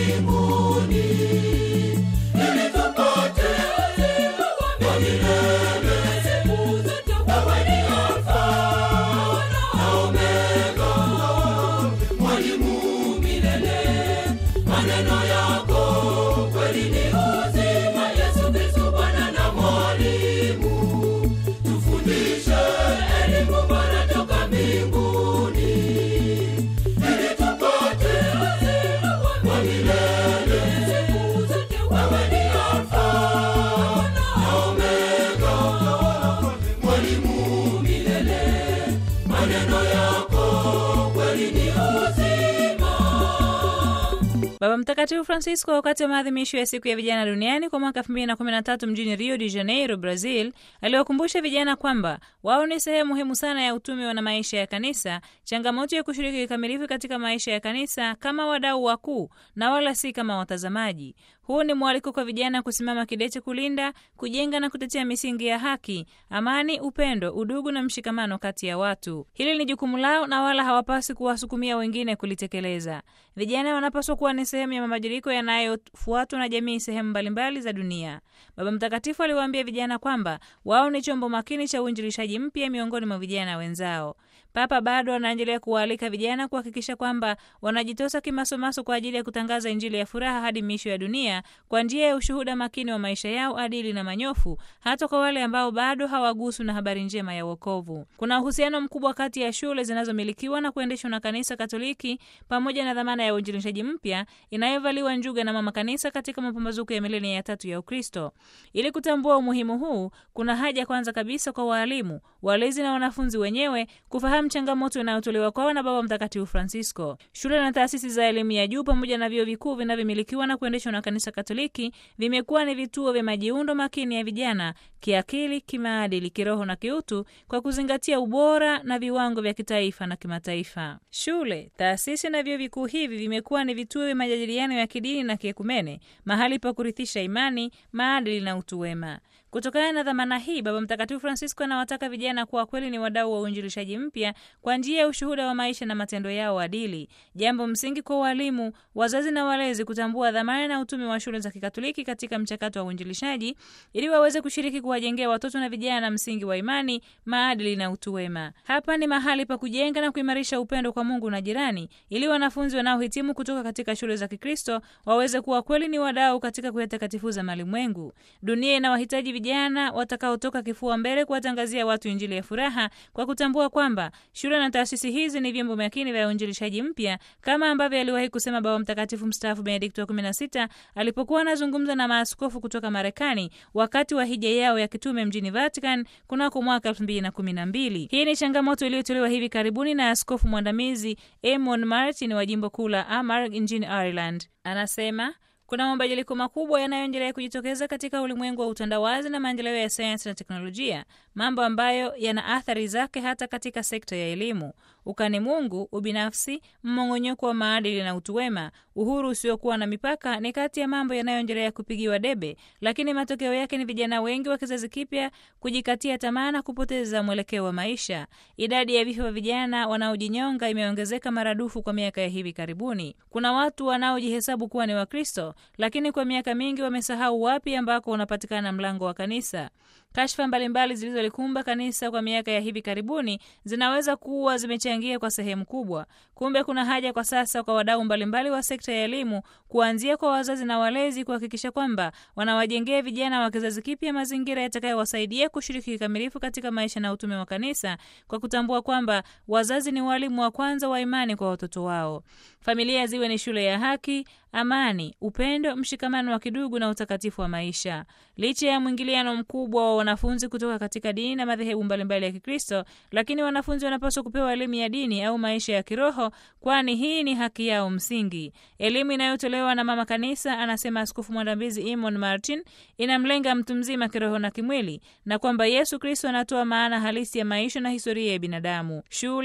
mbinguni ili tupate uzima wa milele. Wewe ni Alfa na Omega, mwalimu milele. Maneno yako kweli ni uzima. Yesu Kristo Bwana na mwalimu, tufundishe elimu bora toka mbinguni ili tupate uzima wa milele. Wewe ni Alfa na Omega, mwalimu milele. Maneno yako kweli ni uzima. Baba Mtakatifu Francisco wakati wa maadhimisho ya siku ya vijana duniani kwa mwaka 2013 mjini Rio de Janeiro, Brazil, aliwakumbusha vijana kwamba wao ni sehemu muhimu sana ya utume na maisha ya kanisa, changamoto ya kushiriki kikamilifu katika maisha ya kanisa kama wadau wakuu na wala si kama watazamaji. Huu ni mwaliko kwa vijana kusimama kidete kulinda, kujenga na kutetea misingi ya haki, amani, upendo, udugu na mshikamano kati ya watu. Hili ni jukumu lao na wala hawapaswi kuwasukumia wengine kulitekeleza. Vijana wanapaswa kuwa ni sehemu ya mabadiliko yanayofuatwa na jamii sehemu mbalimbali za dunia. Baba Mtakatifu aliwaambia vijana kwamba wao ni chombo makini cha uinjilishaji mpya miongoni mwa vijana wenzao. Papa bado anaendelea kuwaalika vijana kuhakikisha kwamba wanajitosa kimasomaso kwa ajili ya kutangaza Injili ya furaha hadi miisho ya dunia kwa njia ya ushuhuda makini wa maisha yao adili na manyofu, hata kwa wale ambao bado hawaguswi na habari njema ya wokovu. Kuna uhusiano mkubwa kati ya shule zinazomilikiwa na kuendeshwa na Kanisa Katoliki pamoja na dhamana ya uinjilishaji mpya inayovaliwa njuga na Mama Kanisa katika mapambazuko ya milenia ya tatu ya Ukristo. Ili kutambua umuhimu huu, kuna haja kwanza kabisa kwa waalimu, walezi na wanafunzi wenyewe kufahamu changamoto inayotolewa kwao na Baba Mtakatifu Francisco. Shule na taasisi za elimu ya juu pamoja na vyuo vikuu vinavyomilikiwa na kuendeshwa na Kanisa Katoliki vimekuwa ni vituo vya majiundo makini ya vijana kiakili, kimaadili, kiroho na kiutu kwa kuzingatia ubora na viwango vya kitaifa na kimataifa. Shule, taasisi na vyuo vikuu hivi vimekuwa ni vituo vya majadiliano ya kidini na kiekumene, mahali pa kurithisha imani, maadili na utu wema. Kutokana na dhamana hii, Baba Mtakatifu Francisco anawataka vijana kuwa kweli ni wadau wa uinjilishaji mpya kwa njia ya ushuhuda wa maisha na matendo yao adili, jambo msingi kwa walimu, wazazi na walezi kutambua dhamana na utume wa shule za Kikatoliki katika mchakato wa uinjilishaji ili waweze kushiriki kuwajengea watoto na vijana msingi wa imani, maadili na utu wema. Hapa ni mahali pa kujenga na kuimarisha upendo kwa Mungu na jirani, ili wanafunzi wanaohitimu kutoka katika shule za Kikristo waweze kuwa kweli ni wadau katika kuyatakatifuza malimwengu. Dunia inawahitaji vijana watakaotoka kifua mbele kuwatangazia watu injili ya furaha kwa kutambua kwamba shule na taasisi hizi ni vyombo makini vya uinjilishaji mpya, kama ambavyo aliwahi kusema Baba Mtakatifu mstaafu Benedikto wa 16 alipokuwa anazungumza na maaskofu kutoka Marekani wakati wa hija yao ya kitume mjini Vatican kunako mwaka 2012. Hii ni changamoto iliyotolewa hivi karibuni na askofu mwandamizi Eamon Martin wa jimbo kuu la Armagh nchini Ireland. Anasema kuna mabadiliko makubwa yanayoendelea kujitokeza katika ulimwengu wa utandawazi na maendeleo ya sayansi na teknolojia, mambo ambayo yana athari zake hata katika sekta ya elimu. Ukani Mungu, ubinafsi, mmong'onyoko wa maadili na utu wema, uhuru usiokuwa na mipaka ni kati ya mambo yanayoendelea kupigiwa debe, lakini matokeo yake ni vijana wengi wa kizazi kipya kujikatia tamaa na kupoteza mwelekeo wa maisha. Idadi ya vifo vya vijana wanaojinyonga imeongezeka maradufu kwa miaka ya hivi karibuni. Kuna watu wanaojihesabu kuwa ni Wakristo, lakini kwa miaka mingi wamesahau wapi ambako unapatikana mlango wa kanisa. Kashfa mbalimbali zilizolikumba kanisa kwa miaka ya hivi karibuni zinaweza kuwa zimechangia kwa sehemu kubwa. Kumbe kuna haja kwa sasa kwa wadau mbalimbali wa sekta ya elimu, kuanzia kwa wazazi na walezi, kuhakikisha kwamba wanawajengea vijana wa kizazi kipya mazingira yatakayowasaidia kushiriki kikamilifu katika maisha na utume wa kanisa, kwa kutambua kwamba wazazi ni walimu wa kwanza wa imani kwa watoto wao. Familia ziwe ni shule ya haki, amani, upendo, mshikamano wa kidugu na utakatifu wa maisha. Licha ya mwingiliano mkubwa wa wanafunzi kutoka katika dini na madhehebu mbalimbali ya Kikristo, lakini wanafunzi wanapaswa kupewa elimu ya dini au maisha ya kiroho, kwani hii ni haki yao msingi. Elimu inayotolewa na Mama Kanisa, anasema Askofu Mwandambizi Emon Martin, inamlenga mtu mzima kiroho na kimwili, na kwamba Yesu Kristo anatoa maana halisi ya maisha na historia ya binadamu. Shule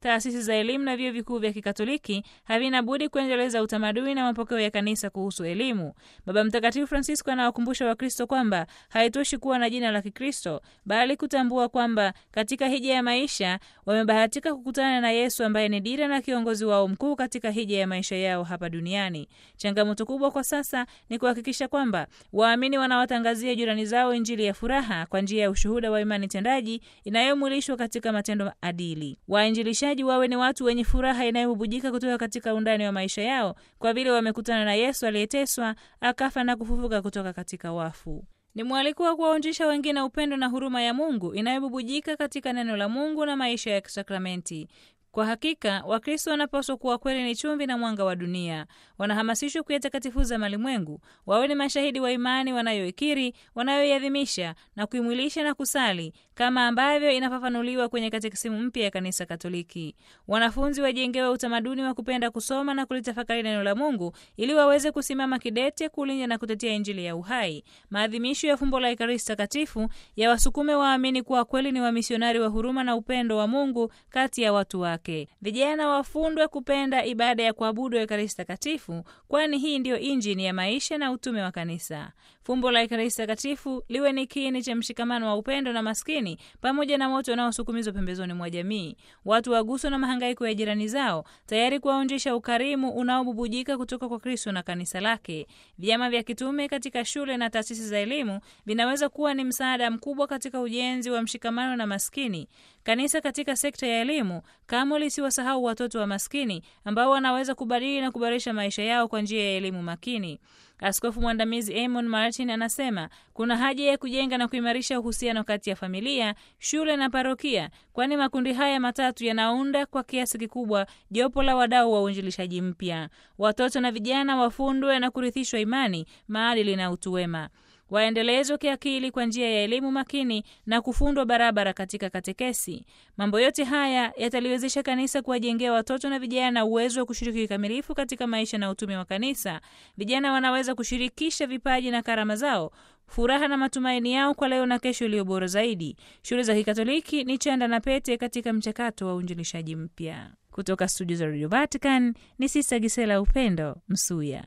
taasisi za elimu na vyuo vikuu vya Kikatoliki havina budi kuendeleza utamaduni na mapokeo ya kanisa kuhusu elimu. Baba Mtakatifu Francisco anawakumbusha Wakristo kwamba haitoshi kuwa na jina la Kikristo, bali kutambua kwamba katika hija ya maisha wamebahatika kukutana na Yesu ambaye ni dira na kiongozi wao mkuu katika hija ya maisha yao hapa duniani. Changamoto kubwa kwa sasa ni kuhakikisha kwamba waamini wanawatangazia jirani zao Injili ya furaha kwa njia ya ushuhuda wa imani tendaji inayomwilishwa katika matendo adili. Wainjilishaji wawe ni watu wenye furaha inayobubujika kutoka katika undani wa maisha yao, kwa vile wamekutana na Yesu aliyeteswa, akafa na kufufuka kutoka katika wafu. Ni mwaliko wa kuwaonjesha wengine upendo na huruma ya Mungu inayobubujika katika neno la Mungu na maisha ya kisakramenti. Kwa hakika Wakristo wanapaswa kuwa kweli ni chumvi na mwanga wa dunia. Wanahamasishwa kuyatakatifuza malimwengu, wawe ni mashahidi wa imani wanayoikiri, wanayoiadhimisha na kuimwilisha na kusali, kama ambavyo inafafanuliwa kwenye katekisimu mpya ya Kanisa Katoliki. Wanafunzi wajengewe utamaduni wa kupenda kusoma na kulitafakari neno la Mungu ili waweze kusimama kidete kulinda na kutetea Injili ya uhai. Maadhimisho ya fumbo la Ekaristi Takatifu ya wasukume waamini kuwa kweli ni wamisionari wa huruma na upendo wa Mungu kati ya watu wake. Vijana wafundwe kupenda ibada ya kuabudu Ekaristi Takatifu, kwani hii ndiyo injini ya maisha na utume wa Kanisa. Fumbo la Ekaristi Takatifu liwe ni kiini cha mshikamano wa upendo na maskini, pamoja na wote wanaosukumizwa pembezoni mwa jamii. Watu waguswa na mahangaiko ya jirani zao, tayari kuwaonjesha ukarimu unaobubujika kutoka kwa Kristo na kanisa lake. Vyama vya kitume katika shule na taasisi za elimu vinaweza kuwa ni msaada mkubwa katika ujenzi wa mshikamano na maskini. Kanisa katika sekta ya elimu kamwe lisiwasahau watoto wa maskini ambao wanaweza kubadili na kuboresha maisha yao kwa njia ya elimu makini. Askofu mwandamizi Amon Martin anasema kuna haja ya kujenga na kuimarisha uhusiano kati ya familia, shule na parokia, kwani makundi haya matatu yanaunda kwa kiasi kikubwa jopo la wadau wa uinjilishaji mpya. Watoto na vijana wafundwe na kurithishwa imani, maadili na utu wema waendelezwe kiakili kwa njia ya elimu makini na kufundwa barabara katika katekesi. Mambo yote haya yataliwezesha kanisa kuwajengea watoto na vijana uwezo wa kushiriki kikamilifu katika maisha na utume wa kanisa. Vijana wanaweza kushirikisha vipaji na karama zao, furaha na matumaini yao kwa leo na kesho iliyo bora zaidi. Shule za Kikatoliki ni chanda na pete katika mchakato wa uinjilishaji mpya. Kutoka studio za Radio Vatican ni Sista Gisela Upendo Msuya.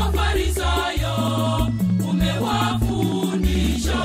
Mafarisayo umewafundisha,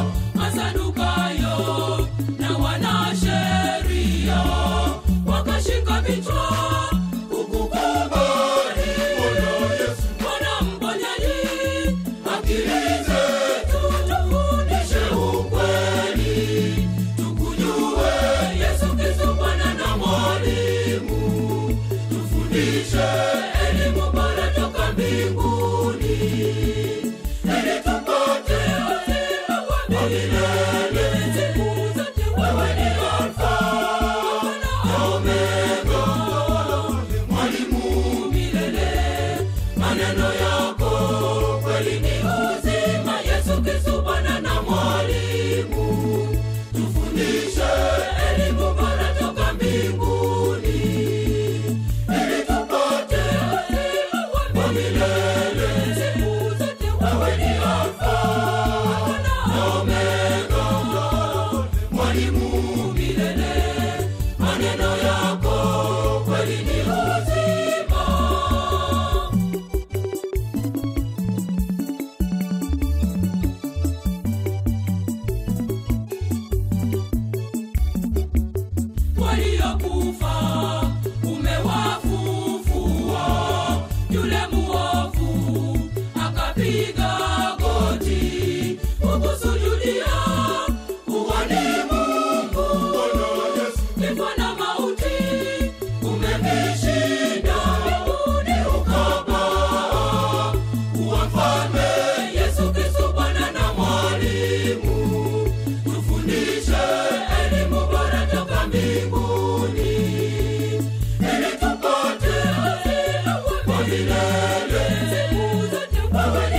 Masadukayo na wanasheria wakashika vichwa kukukubali. Bwana mponyaji, akili zetu tufundishe ukweli, tukujue Yesu Kristo Bwana na Mwalimu, tufundishe elimu bora toka mbinguni ili tupate uzima wa milele. Siku zote wewe ni Alfa na Omega, mwalimu milele. Maneno yako kweli ni uzima. Yesu Kristo Bwana na Mwalimu, tufundishe elimu bora toka mbinguni ili tupate uzima wa milele. Siku zote wewe ni Alfa na Omega, mwalimu milele. Maneno yako kweli ni uzima. waliokufa umewafufua. Yule muovu akapiga goti kukusujudia, uwani Mungu. Kifo na mauti umevishinda, mbinguni ukapaa. Uwa mfalme Yesu Kristo Bwana na Mwalimu, tufundishe elimu bora toka mbinguni ili tupate uzima wa milele. Siku zote wewe ni